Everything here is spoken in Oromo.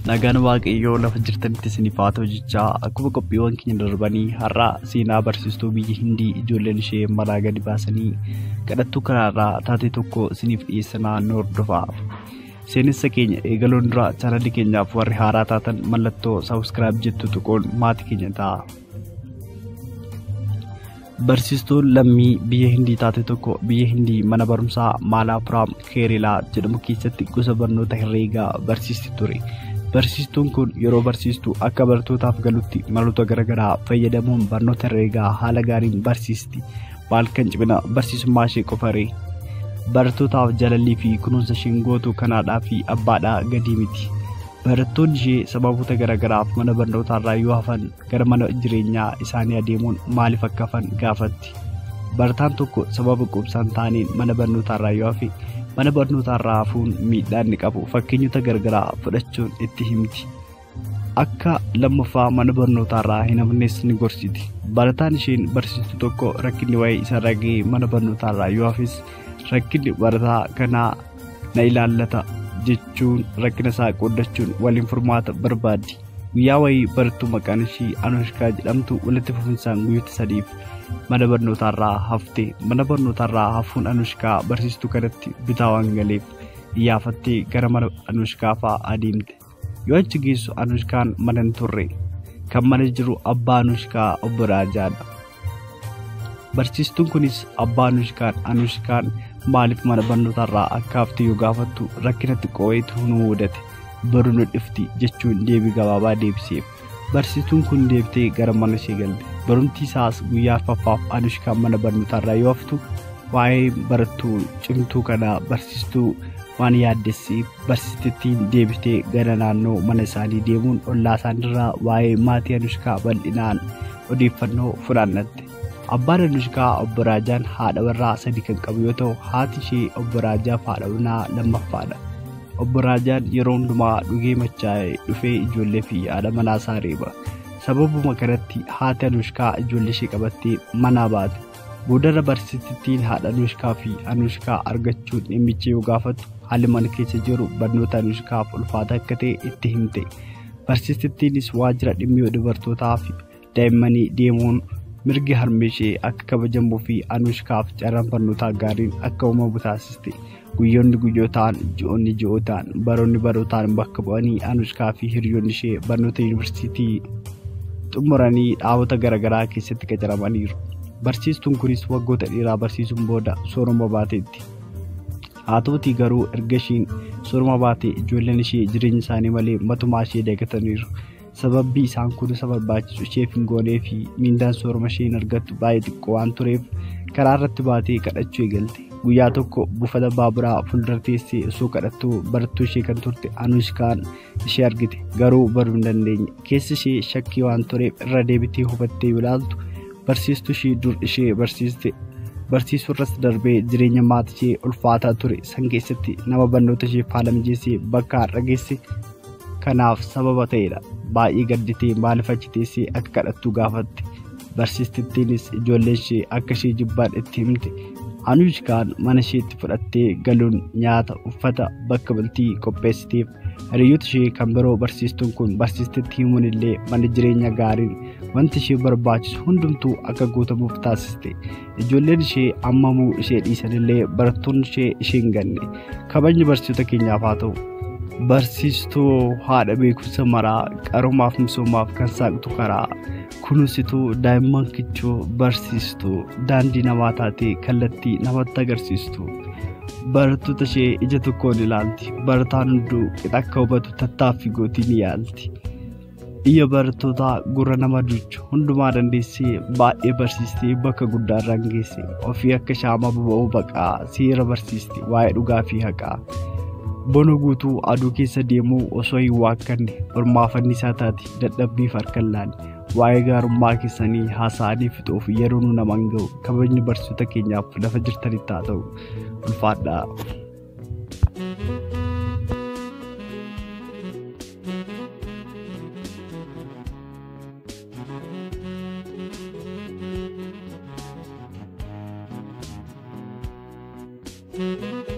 Nagaan waaqayyoo lafa jirtanitti isiniif haa ta'u jechaa akkuma qophiiwwan keenya darbanii har'a seenaa barsiistuu biyya Hindii ijoolleen ishee maraa gadi baasanii kadhattuu karaarraa taatee tokko isiniif dhiyeessanaa nu hordofaa. Seenessa keenya eegaloon dura chaanalii keenyaaf warri haaraa taatan mallattoo saabskiraayib jettu tuquun maatii keenya ta'a. Barsiistuun lammii biyya Hindii taate tokko biyya Hindii mana barumsaa Maalaapuraam Keerelaa jedhamu keessatti gosa barnoota herreegaa barsiisti ture. Barsiistuun kun yeroo barsiistu akka baratootaaf galutti maloota garaagaraa fayyadamuun barnoota herreegaa haala gaariin barsiisti. Maal kan cimina barsiisummaa ishee qofaree barattootaaf jaalallii fi kunuunsa isheen gootu kanaadhaa fi abbaadhaa gadii miti. Barattoonni ishee sababoota garaagaraaf mana barnootaarraa yoo hafan gara mana jireenyaa isaanii adeemuun maaliif akka hafan gaafatti. Barataan tokko sababa qubsaan taaniin mana barnootaarraa yoo hafe mana barnootaarraa hafuun miidhaa inni qabu fakkeenyota garaagaraa fudhachuun itti himti. Akka lammaffaa mana barnootaarraa hin hafnes ni gorsiti. Barataan isheen barsiistu tokko rakkinni waa'ee isarraa ga'ee mana barnootaarraa yoo hafes rakkinni barataa kanaa na ilaallata jechuun rakkina isaa qooddachuun waliin furmaata barbaaddi. Guyyaa wayii barattuu maqaan ishii Anushkaa jedhamtu walitti fufinsaan guyyoota sadiif mana barnootaarraa hafte. Mana barnootaarraa hafuun Anushkaa barsiistuu kanatti bitaa waan galeef iyyaafattee gara mana Anushkaa fa'aa adeemte. Yoo achi geessu Anushkaan mana hin turre. Kan mana jiru abbaa Anushkaa obbo Raajaadha. Barsiistuun kunis abbaa Anushkaan Anushkaan maaliif mana barnootaarraa akka hafte yoo gaafattu rakkinatti qoo'eetu nu mudate baruu nu dhifti jechuun deebii gabaabaa deebiseef. Barsiistuun kun deebitee gara mana ishee galte. Barumti isaas guyyaa arfaffaaf Anushkaan mana barnootaarraa yoo haftu waa'ee barattuu cimtuu kanaa barsiistuu waan yaaddesseef barsiistittiin deebitee gara naannoo mana isaanii deemuun ollaa isaaniirraa waa'ee maatii Anushkaa bal'inaan odeeffannoo funaannatte. Abbaan Anushkaa obbo Raajaan haadha warraa sadii kan qabu yoo ta'u haati ishee obbo Raajaaf haadha warraa lammaffaadha. Obbo Raajaan yeroo hundumaa dhugee machaa'ee dhufee ijoollee fi haadha manaa isaa reeba. Sababuma kanatti haati Anushkaa ijoollee ishee qabattee manaa baate. Boodarra barsiistittiin haadha Anushkaa fi Anushkaa argachuun dhimmicha yoo gaafattu haalli mana keessa jiru barnoota Anushkaaf ulfaata akka ta'e itti himte. Barsiistittiinis waajjira dhimmiyyoo dubartootaa fi daa'immanii deemuun mirgi harmee ishee akka kabajamuu fi Anushkaaf carraan barnootaa gaariin akka uumamu taasiste. Guyyoonni guyyootaan, ji'oonni ji'ootaan, baroonni barootaan bakka bu'anii Anushkaa fi hiriyoonni ishee barnoota yuunivarsiitii xumuranii dhaabota garaagaraa keessatti qacaramaniiru. Barsiistuun kunis waggoota dheeraa barsiisuun booda sooroma baateetti. Haa ta'utii garuu erga ishiin sooroma baatee ijoolleen ishee jireenya isaanii malee matumaa ishee dagataniiru. Sababbi isaan kun isa barbaachisu isheef hin goonee fi miindaan sooroma isheen argattu baay'ee xiqqoo waan tureef karaa irratti baatee kadhachuu eegalte. Guyyaa tokko buufata baaburaa fuuldura teessee osoo kadhattuu barattuu ishee kan turte Anushkaan ishee argite garuu baruu hin dandeenye. Keessi ishee shakkii waan tureef irra deebitee hubattee yoo ilaaltu barsiistuu ishee dur ishee barsiiste barsiisuu irras darbee jireenya maatii ishee ulfaataa ture san keessatti nama barnoota ishee haala mijeessee bakka har'a geesse kanaaf sababa ta'edha. Baay'ee gadditee maaliif achi teessee akka kadhattuu gaafatte. Barsiistittiinis ijoolleen ishee akka ishee jibbaan itti himte. Anushkaan mana isheetti fudhattee galuun nyaata uffata bakka bultii qopheessiteef hiriyoota ishee kan biroo barsiistuun kun barsiistetti himuun illee mana jireenya gaariin wanti ishee barbaachisu hundumtuu akka guutamuuf taasiste. Ijoolleen ishee ammamuu ishee dhiisan illee barattoonni ishee ishee hin ganne. Kabajni barsiisota keenyaaf haa ta'u. Barsiistuu haadha beekumsa maraa qaroomaaf misoomaaf kan saaqtu karaa kunuunsituu daa'imman kichuu barsiistuu daandii namaa taatee kallattii namatti agarsiistu. Barattoota ishee ija tokkoon ilaalti. Barataan hunduu qixa akka hubatu tattaaffii gootii ni yaalti. Iyya barattootaa gurra nama duuchu hundumaa dandeessee baay'ee barsiistee bakka guddaa irraan geesse ofii akka shaamaa boba'uu baqaa seera barsiiste waa'ee dhugaa fi haqaa. Bona guutuu aduu keessa deemuu osoo hin waakkanne ormaafanni isaa taate dadhabbiif harkan laanne waa'ee gaarummaa keessanii haasa'anii fixuuf yeroo nu namaan ga'u kabajni barsiisota keenyaaf lafa jirtanitti haa ta'u ulfaadhaa. thank you